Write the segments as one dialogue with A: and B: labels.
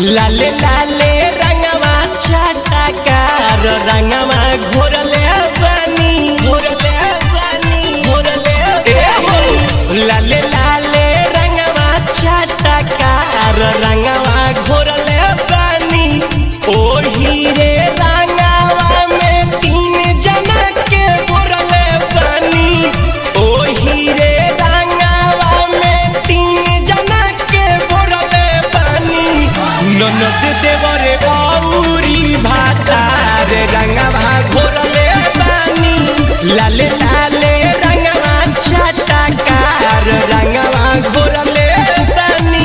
A: लाले लाले रंगवा छटकार रंगवा घोरले बनी घोरले बनी घोरले ए हो लाले लाले रंगवा छटकार रंगवा घोरले बनी ओही रे रंगवा में तीन जना के घोरले बनी ओही रे रंगवा में तीन जना के घोरले बनी ननद देवरे औरी भातार रंगवा घोरले बानी लाले लाले रंगवा छटकार रंगवा घोरले बानी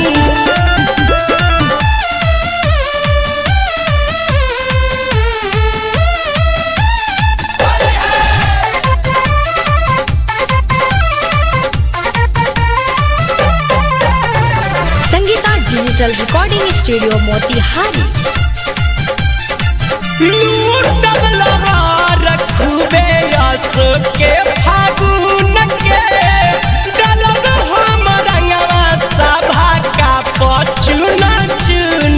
B: Sangeeta digital recording studio Motihari
A: लूटब लगा रखबे यस के फागुन के डलब हम रंगवा सभा का पचुन चुन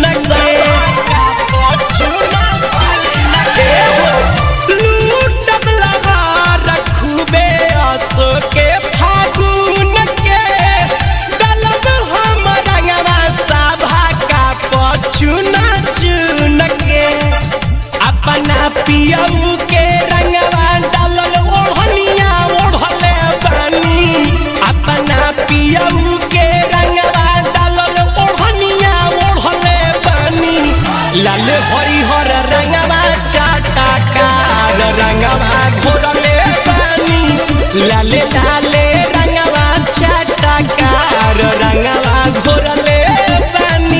A: के लूटब लगा रखबे यस के फागुन के डलब हम रंगवा सभा का पचुन चुन के अपना पियऊ के रंगवा डालल ओढ़निया ओढ़ले बानी अपना पियऊ के रंगवा डालल ओढ़निया ओढ़ले बानी लाल हरिहर रंगवा चाटा कार रंगवा घोरले बानी लाले लाले रंगवा चाटा कार रंगवा घोरले बानी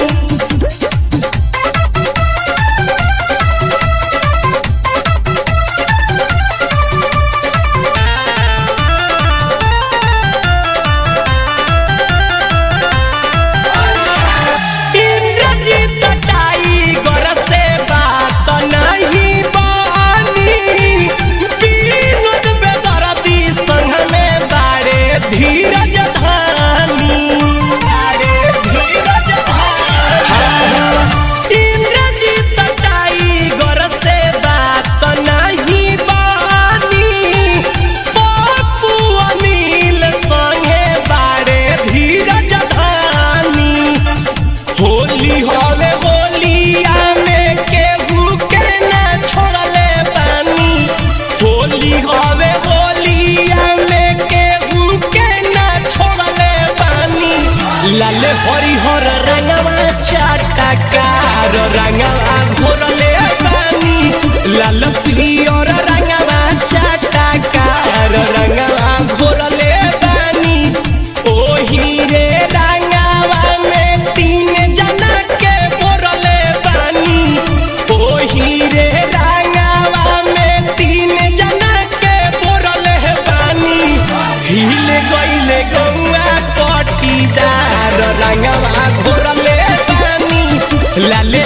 A: इंद्रजीत टाइगर से बात नहीं बानी विनोद बेदर्दी संग में बारे धीरज धानी बारे धीरज धानी इंद्रजीत टाइगर से बात नहीं बानी पप्पू अनिल संगे बारे धीरज धानी होली हवे होलिया में केहू के ना छोड़ले बानी होली हवे होलिया में केहू के ना छोड़ले बानी लाल हरिहर रंगवा चाटकार रंगवा घोरले बानी लाल पियर रंगवा चाटकार रंगवा घोरले बानी ओही रे रंगवा में तीन जना के बोरले बानी ओही रे रंगवा में तीन जना के बोरले बानी हिल गइले गौआ कटीदार रंगवा घोरले बानी लाले